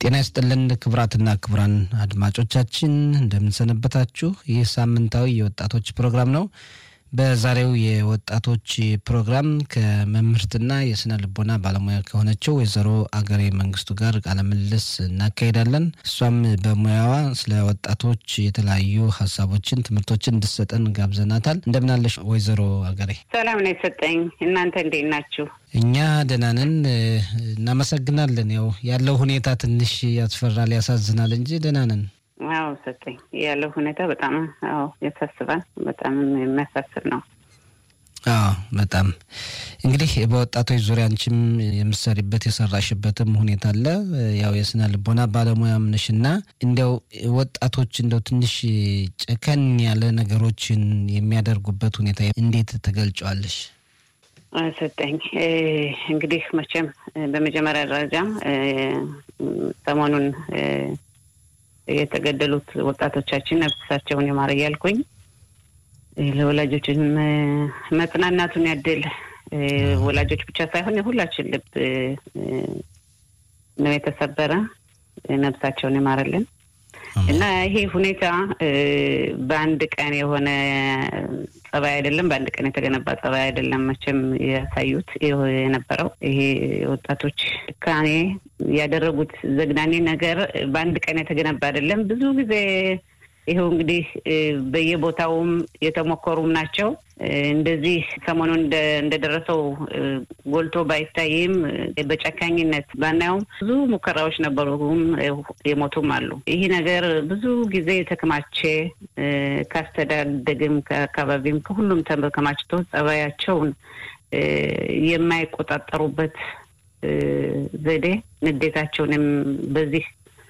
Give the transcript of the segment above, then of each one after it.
ጤና ይስጥልን ክቡራትና ክቡራን አድማጮቻችን እንደምንሰነበታችሁ። ይህ ሳምንታዊ የወጣቶች ፕሮግራም ነው። በዛሬው የወጣቶች ፕሮግራም ከመምህርትና የስነ ልቦና ባለሙያ ከሆነችው ወይዘሮ አገሬ መንግስቱ ጋር ቃለ ምልልስ እናካሄዳለን። እሷም በሙያዋ ስለ ወጣቶች የተለያዩ ሀሳቦችን፣ ትምህርቶችን እንድሰጠን ጋብዘናታል። እንደምናለሽ ወይዘሮ አገሬ? ሰላም ነው የሰጠኝ። እናንተ እንዴት ናችሁ? እኛ ደህና ነን፣ እናመሰግናለን። ያው ያለው ሁኔታ ትንሽ ያስፈራል፣ ያሳዝናል እንጂ ደህና ነን። አዎ ሰጠኝ ያለው ሁኔታ በጣም አዎ ያሳስባል። በጣም የሚያሳስብ ነው። አዎ በጣም እንግዲህ በወጣቶች ዙሪያ አንቺም የምትሰሪበት የሰራሽበትም ሁኔታ አለ። ያው የስነ ልቦና ባለሙያም ነሽ እና እንዲያው ወጣቶች እንደው ትንሽ ጨከን ያለ ነገሮችን የሚያደርጉበት ሁኔታ እንዴት ትገልጫዋለሽ? ሰጠኝ እንግዲህ መቼም በመጀመሪያ ደረጃ ሰሞኑን የተገደሉት ወጣቶቻችን ነፍሳቸውን ይማር እያልኩኝ ለወላጆችም መጽናናቱን ያድል። ወላጆች ብቻ ሳይሆን የሁላችን ልብ ነው የተሰበረ። ነፍሳቸውን ይማርልን እና ይሄ ሁኔታ በአንድ ቀን የሆነ ጸባይ አይደለም፣ በአንድ ቀን የተገነባ ጸባይ አይደለም። መቼም ያሳዩት የነበረው ይሄ ወጣቶች ጭካኔ ያደረጉት ዘግናኔ ነገር በአንድ ቀን የተገነባ አይደለም። ብዙ ጊዜ ይኸው እንግዲህ በየቦታውም የተሞከሩም ናቸው። እንደዚህ ሰሞኑን እንደደረሰው ጎልቶ ባይታይም በጨካኝነት ባናየውም ብዙ ሙከራዎች ነበሩም የሞቱም አሉ። ይህ ነገር ብዙ ጊዜ የተከማቸ ካስተዳደግም ከአካባቢም ከሁሉም ተከማችቶ ጸባያቸውን የማይቆጣጠሩበት ዘዴ ንዴታቸውንም በዚህ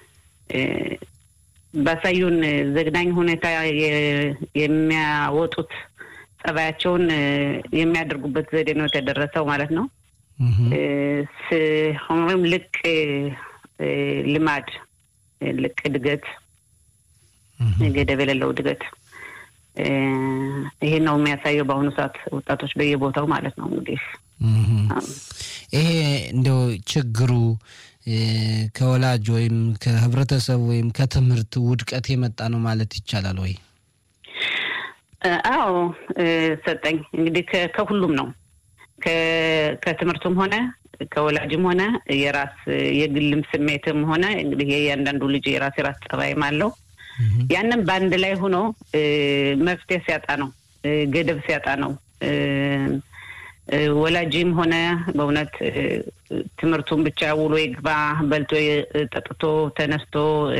ባሳዩን ዘግናኝ ሁኔታ የሚያወጡት ጸባያቸውን የሚያደርጉበት ዘዴ ነው የተደረሰው ማለት ነው። ሆኖም ልቅ ልማድ፣ ልቅ እድገት፣ ገደብ የሌለው እድገት ይሄን ነው የሚያሳየው በአሁኑ ሰዓት ወጣቶች በየቦታው ማለት ነው። እንግዲህ ይሄ እንደው ችግሩ ከወላጅ ወይም ከህብረተሰብ ወይም ከትምህርት ውድቀት የመጣ ነው ማለት ይቻላል ወይ? አዎ ሰጠኝ እንግዲህ ከሁሉም ነው። ከትምህርቱም ሆነ ከወላጅም ሆነ የራስ የግልም ስሜትም ሆነ እንግዲህ የእያንዳንዱ ልጅ የራስ የራስ ጸባይም አለው። ያንም በአንድ ላይ ሆኖ መፍትሄ ሲያጣ ነው፣ ገደብ ሲያጣ ነው ወላጅም ሆነ በእውነት ትምህርቱን ብቻ ውሎ ይግባ በልቶ ጠጥቶ ተነስቶ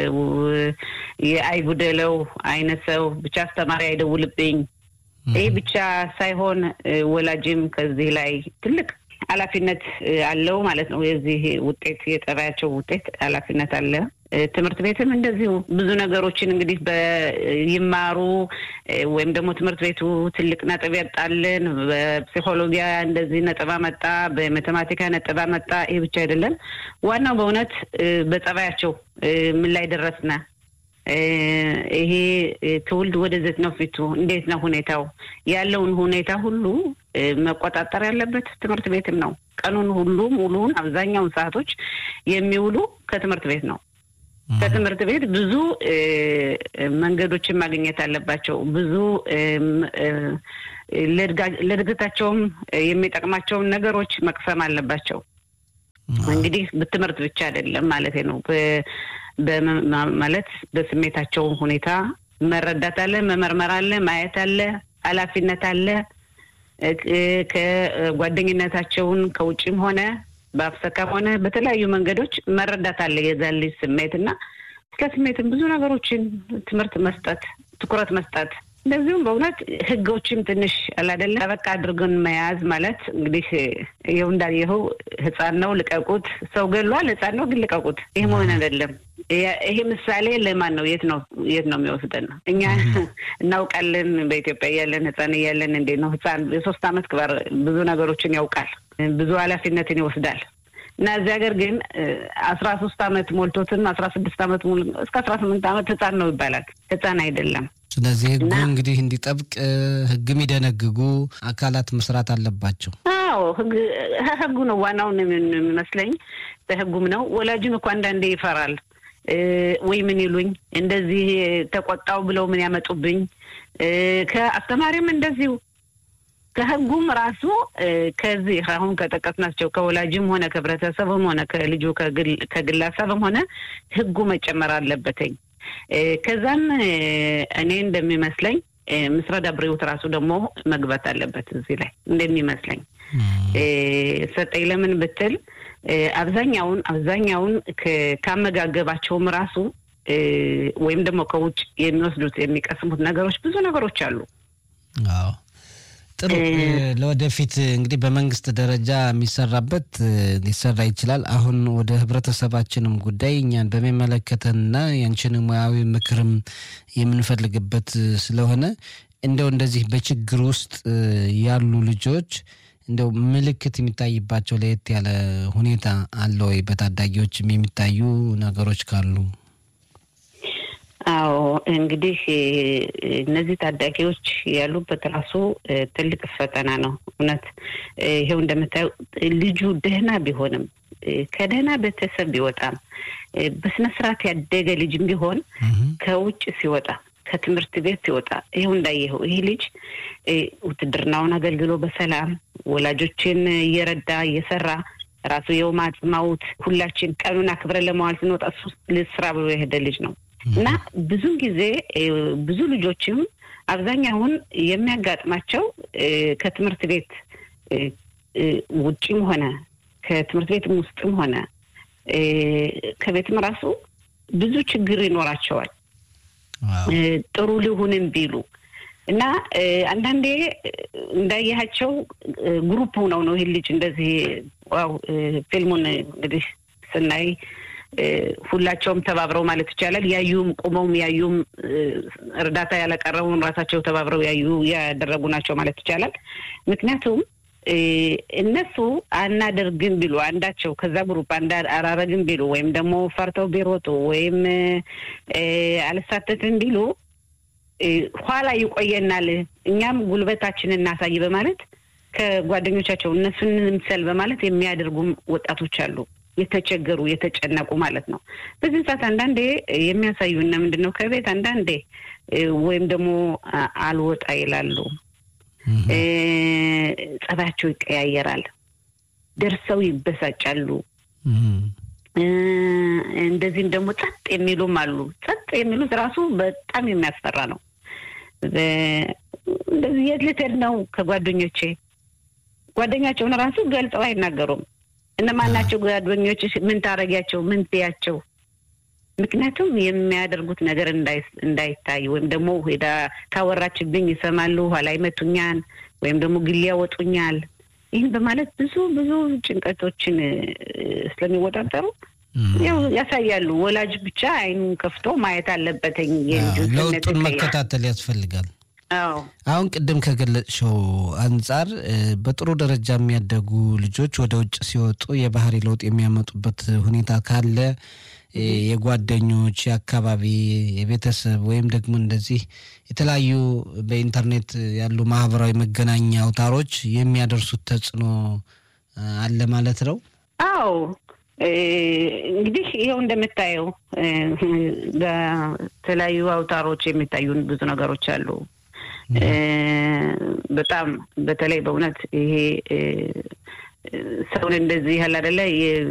አይጉደለው አይነት ሰው ብቻ አስተማሪ አይደውልብኝ። ይህ ብቻ ሳይሆን ወላጅም ከዚህ ላይ ትልቅ ኃላፊነት አለው ማለት ነው። የዚህ ውጤት የጠባያቸው ውጤት ኃላፊነት አለ። ትምህርት ቤትም እንደዚሁ ብዙ ነገሮችን እንግዲህ ይማሩ ወይም ደግሞ ትምህርት ቤቱ ትልቅ ነጥብ ያጣልን፣ በፕሲኮሎጂያ እንደዚህ ነጥብ አመጣ፣ በማቴማቲካ ነጥብ አመጣ። ይህ ብቻ አይደለም። ዋናው በእውነት በጸባያቸው ምን ላይ ደረስነ፣ ይሄ ትውልድ ወደዘት ነው ፊቱ እንዴት ነው ሁኔታው ያለውን ሁኔታ ሁሉ መቆጣጠር ያለበት ትምህርት ቤትም ነው። ቀኑን ሁሉ ሙሉውን አብዛኛውን ሰዓቶች የሚውሉ ከትምህርት ቤት ነው። ከትምህርት ቤት ብዙ መንገዶችን ማግኘት አለባቸው። ብዙ ለእድገታቸውም የሚጠቅማቸውን ነገሮች መቅሰም አለባቸው። እንግዲህ ትምህርት ብቻ አይደለም ማለት ነው። ማለት በስሜታቸው ሁኔታ መረዳት አለ፣ መመርመር አለ፣ ማየት አለ፣ ኃላፊነት አለ። ከጓደኝነታቸውን ከውጭም ሆነ በአፍሰካም ሆነ በተለያዩ መንገዶች መረዳት አለ የዛን ልጅ ስሜት እና ስለ ስሜትም ብዙ ነገሮችን ትምህርት መስጠት፣ ትኩረት መስጠት እንደዚሁም በእውነት ህጎችም ትንሽ አላደለ ጠበቃ አድርገን መያዝ ማለት እንግዲህ ይኸው እንዳየኸው ህፃን ነው ልቀቁት፣ ሰው ገሏል፣ ህፃን ነው ግን ልቀቁት። ይህ መሆን አይደለም። ይሄ ምሳሌ ለማን ነው? የት ነው የት ነው የሚወስደን? እኛ እናውቃለን። በኢትዮጵያ እያለን ህፃን እያለን እንዴት ነው ህፃን የሶስት አመት ክባር ብዙ ነገሮችን ያውቃል፣ ብዙ ኃላፊነትን ይወስዳል። እና እዚህ ሀገር ግን አስራ ሶስት አመት ሞልቶትም አስራ ስድስት አመት እስከ አስራ ስምንት አመት ህፃን ነው ይባላል። ህፃን አይደለም። ስለዚህ ህጉ እንግዲህ እንዲጠብቅ ህግ የሚደነግጉ አካላት መስራት አለባቸው። አዎ አዎ ህጉ ነው ዋናውን የሚመስለኝ። በህጉም ነው። ወላጅም እኮ አንዳንዴ ይፈራል ወይ ምን ይሉኝ እንደዚህ ተቆጣው ብለው ምን ያመጡብኝ። ከአስተማሪም እንደዚሁ ከህጉም ራሱ ከዚህ አሁን ከጠቀስናቸው ከወላጅም ሆነ ከህብረተሰብም ሆነ ከልጁ ከግለሰብም ሆነ ህጉ መጨመር አለበትኝ። ከዛም እኔ እንደሚመስለኝ ምስረዳ ብሬውት ራሱ ደግሞ መግባት አለበት እዚህ ላይ እንደሚመስለኝ ሰጠኝ። ለምን ብትል አብዛኛውን አብዛኛውን ካመጋገባቸውም ራሱ ወይም ደግሞ ከውጭ የሚወስዱት የሚቀስሙት ነገሮች ብዙ ነገሮች አሉ። አዎ ጥሩ። ለወደፊት እንግዲህ በመንግስት ደረጃ የሚሰራበት ሊሰራ ይችላል። አሁን ወደ ህብረተሰባችንም ጉዳይ እኛን በሚመለከተንና ያንችን ሙያዊ ምክርም የምንፈልግበት ስለሆነ እንደው እንደዚህ በችግር ውስጥ ያሉ ልጆች እንደው ምልክት የሚታይባቸው ለየት ያለ ሁኔታ አለ ወይ? በታዳጊዎችም የሚታዩ ነገሮች ካሉ? አዎ እንግዲህ እነዚህ ታዳጊዎች ያሉበት ራሱ ትልቅ ፈተና ነው። እውነት ይሄው እንደምታየው ልጁ ደህና ቢሆንም ከደህና ቤተሰብ ቢወጣም በስነ ስርዓት ያደገ ልጅም ቢሆን ከውጭ ሲወጣ ከትምህርት ቤት ሲወጣ ይኸው እንዳየኸው ይህ ልጅ ውትድርናውን አገልግሎ በሰላም ወላጆችን እየረዳ እየሰራ ራሱ የውም አጽማውት ሁላችን ቀኑን አክብረን ለመዋል ስንወጣ እሱ ስራ ብሎ የሄደ ልጅ ነው እና ብዙን ጊዜ ብዙ ልጆችም አብዛኛውን የሚያጋጥማቸው ከትምህርት ቤት ውጭም ሆነ ከትምህርት ቤትም ውስጥም ሆነ ከቤትም ራሱ ብዙ ችግር ይኖራቸዋል። ጥሩ ልሁንም ቢሉ እና አንዳንዴ እንዳያቸው ግሩፕ ሆነው ነው ይህን ልጅ እንደዚህ ዋው ፊልሙን እንግዲህ ስናይ ሁላቸውም ተባብረው ማለት ይቻላል ያዩም ቁመውም ያዩም እርዳታ ያለቀረቡም ራሳቸው ተባብረው ያዩ ያደረጉ ናቸው ማለት ይቻላል። ምክንያቱም እነሱ አናደርግም ቢሉ አንዳቸው ከዛ ግሩፕ አላረግም ቢሉ ወይም ደግሞ ፈርተው ቢሮጡ ወይም አልሳተትም ቢሉ ኋላ ይቆየናል፣ እኛም ጉልበታችንን እናሳይ በማለት ከጓደኞቻቸው እነሱን ምሰል በማለት የሚያደርጉም ወጣቶች አሉ። የተቸገሩ የተጨነቁ ማለት ነው። በዚህ ሰዓት አንዳንዴ የሚያሳዩና ምንድን ነው ከቤት አንዳንዴ ወይም ደግሞ አልወጣ ይላሉ። ጸባያቸው ይቀያየራል። ደርሰው ይበሳጫሉ። እንደዚህም ደግሞ ጸጥ የሚሉም አሉ። ጸጥ የሚሉት ራሱ በጣም የሚያስፈራ ነው። እንደዚህ የት ልትሄድ ነው ከጓደኞቼ ጓደኛቸውን ራሱ ገልጸው አይናገሩም። እነማናቸው ጓደኞች? ምን ታረጊያቸው? ምን ትያቸው? ምክንያቱም የሚያደርጉት ነገር እንዳይታይ ወይም ደግሞ ሄዳ ካወራችብኝ ይሰማሉ፣ ኋላ ይመቱኛል፣ ወይም ደግሞ ግል ያወጡኛል። ይህን በማለት ብዙ ብዙ ጭንቀቶችን ስለሚወጣጠሩ ያው ያሳያሉ። ወላጅ ብቻ አይኑን ከፍቶ ማየት አለበትኝ። ለውጡን መከታተል ያስፈልጋል። አሁን ቅድም ከገለጽሽው አንጻር በጥሩ ደረጃ የሚያደጉ ልጆች ወደ ውጭ ሲወጡ የባህሪ ለውጥ የሚያመጡበት ሁኔታ ካለ የጓደኞች፣ የአካባቢ፣ የቤተሰብ ወይም ደግሞ እንደዚህ የተለያዩ በኢንተርኔት ያሉ ማህበራዊ መገናኛ አውታሮች የሚያደርሱት ተጽዕኖ አለ ማለት ነው። አዎ እንግዲህ ይኸው እንደምታየው በተለያዩ አውታሮች የሚታዩን ብዙ ነገሮች አሉ። በጣም በተለይ በእውነት ይሄ ሰውን እንደዚህ ያህል አይደለ